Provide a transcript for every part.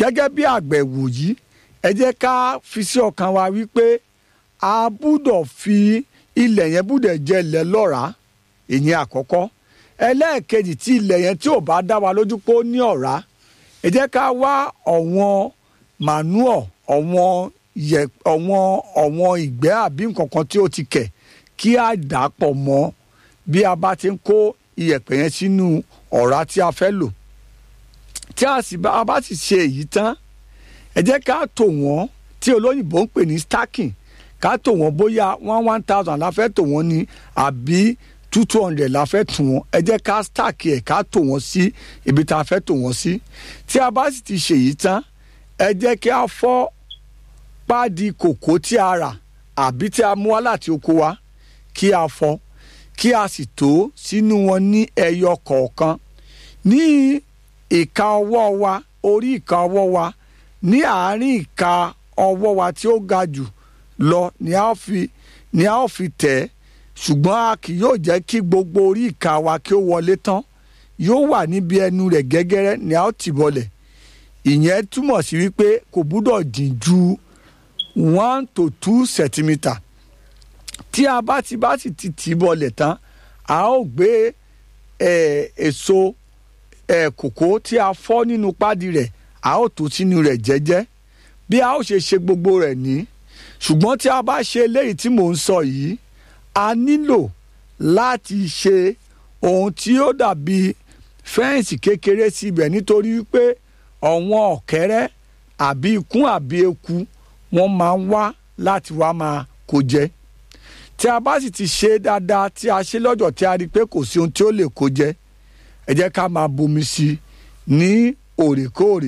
gẹ́gẹ́ bí àgbẹ̀ wòyí ẹ jẹ́ ká fi sí ọkàn wa wípé a gbúdọ̀ fi ilẹ̀ yẹn gbúdọ̀ jẹ́ ilẹ̀ lọ́ràá ìyẹn àkọ́kọ́ ẹlẹ́ẹ̀kejì tí ilẹ̀ yẹn tí ò bá dá wa lójú pé ó ní ọ̀rá ẹ jẹ́ ká wá ọ̀wọ́n manure ọ̀wọ́n yẹ ọ̀wọ́n ọ̀wọ́n ìgbẹ́ àbí nǹkan kan tí ó ti kẹ̀ kí a dà á pọ̀ mọ́ bí a bá ti ń kó iyẹ̀pẹ̀ yẹn sínú ọ̀rá tí a fẹ́ lò tí a sì bá a bá sì ṣe èyí tán ẹ jẹ́ ká tò wọ́n tí olóyìnbó ń pè ní stacking ká tò wọ́n bóyá one one thousand la fẹ́ tò wọ́n ní àbí two two hundred la fẹ́ tò wọ́n ẹ jẹ́ ká stack ẹ̀ ká tò wọ́n sí ibi tá a fẹ́ tò wọ́n sí tí a bá sì ti ṣe èyí tán ẹ jẹ́ kí a fọ́ páàdì kòkó tí a rà àbí tí a mú wá láti oko wa kí a fọ́ kí a sì tó sínú wọn ní ẹyọ kọ̀ọ̀kan ní ìka ọwọ́ wa orí ìka ọwọ́ wa ní àárín ìka ọwọ́ wa tí ó ga jù lọ ni a ó fi ni a ó fi tẹ̀ ẹ́ ṣùgbọ́n a kì yóò jẹ́ kí gbogbo orí ìka wa kí ó wọlé tán yóò wà níbi ẹnu rẹ̀ gẹ́gẹ́rẹ́ ni a ó tì bọlẹ̀ ìyẹn túmọ̀ sí wípé kò gbúdọ̀ jìn ju one to two centimetre tí a bá ti bá sì ti tì í bọlẹ̀ tán a ó gbé eh, èso eh, kòkó tí a fọ́ nínú pádi rẹ̀ a ó tó sínú rẹ̀ jẹ́jẹ́ bí a ó ṣe ṣe gbogbo rẹ̀ ní ṣùgbọ́n tí a bá ṣe eléyìí tí mò ń sọ yìí a nílò láti ṣe ohun tí ó dàbí fẹ́ǹsì kékeré sí ibẹ̀ nítorí wípé ọ̀wọ́n ọ̀kẹ́rẹ́ àbí ikún àbí eku wọ́n máa ń wá láti wá máa kó jẹ tí a bá sì ti ṣe dáadáa tí a ṣe lọ́jọ́ tí a rí i pé kò sí ohun tí ó lè kó jẹ ẹ jẹ́ ká máa bomi sí i ní òrèkóòrè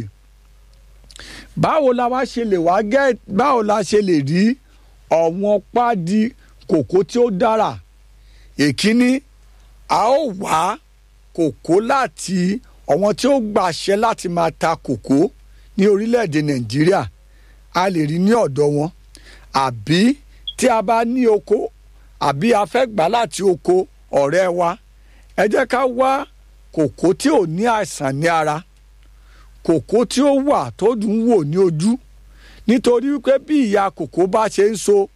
báwo la wá ṣe lè wá gẹ́ báwo la ṣe lè rí ọ̀wọ́n pádi kòkó tí ó dára èkíní a ó wá kòkó láti ọ̀wọ́n tí ó gbàṣẹ láti máa ta kòkó ní orílẹ̀-èdè nàìjíríà a lè rí ní ọ̀dọ̀ wọn àbí tí a bá ní oko àbí a fẹ́ gbà láti oko ọ̀rẹ́ wa ẹ jẹ́ ká wá kòkó tí ò ní àìsàn ní ara kòkó tí ó wà tó dùn wò ní ojú nítorí wípé bí ìyá kòkó bá ṣe ń so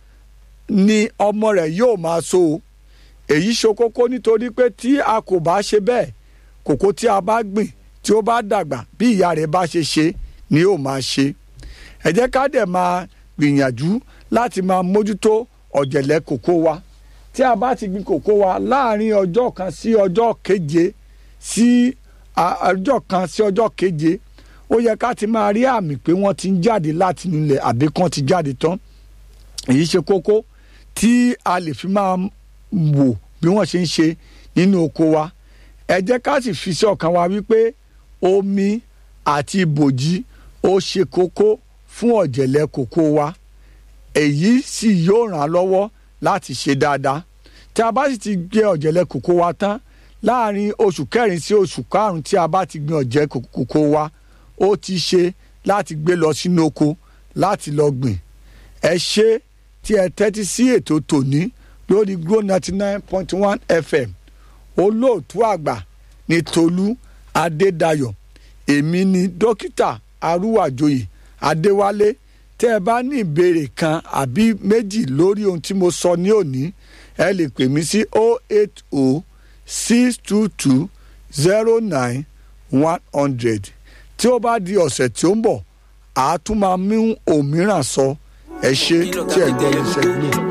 ni ọmọ rẹ̀ yóò máa so o èyí ṣe kókó nítorí pé tí a kò bá ṣe bẹ́ẹ̀ kòkó tí a bá gbìn tí ó bá dàgbà bí ìyá rẹ̀ bá ṣe ṣe ni yóò máa ṣe ẹ jẹ́ ká dẹ̀ máa gbìyànjú láti máa mójútó ọ̀jẹ̀lẹ̀ kòkó wa tí a bá ti gbin kòkó wa láàrin ọjọ́ kan sí ọjọ́ keje sí ọjọ́ kan sí ọjọ́ keje ó yẹ ká ti máa rí àmì pé wọ́n ti ń jáde láti nílẹ̀ àbí kán ti jáde tán èyí ṣe kókó tí a lè fi máa wò bí wọ́n ṣe ń ṣe nínú oko wa ẹ jẹ́ ká sì fi sí ọkàn wa wípé omi àti ibòji ó ṣe kókó fún ọ̀jẹ̀lẹ̀ kòkó wa èyí sì yóò ràn án lọ́wọ́ láti ṣe dáadáa tí a bá sì ti gbé ọ̀jẹ̀lẹ̀ kòkó wa tán láàrin oṣù kẹrin sí oṣù karùn-ún tí a bá ti gbin ọ̀jẹ̀ kòkó wa ó ti ṣe láti gbé lọ sínú oko láti lọ gbìn ẹ ṣe tí ẹ tẹ́tí sí ètò tòní lórí Glo ninety nine point one FM olóòtú àgbà ní Tolú Adédayọ̀ èmi ni dókítà Arúwàjòyè Adéwálé tẹ́ ẹ bá ní ìbéèrè kan àbí méjì lórí ohun tí mo sọ ní òní ẹ lè pè mí sí o eight o six two two zero nine one hundred tí ó bá di ọ̀sẹ̀ tí ó ń bọ̀ àá tún máa mú òmíràn sọ ẹ ṣe tí ẹ gbọ́ iṣẹ́ Glo.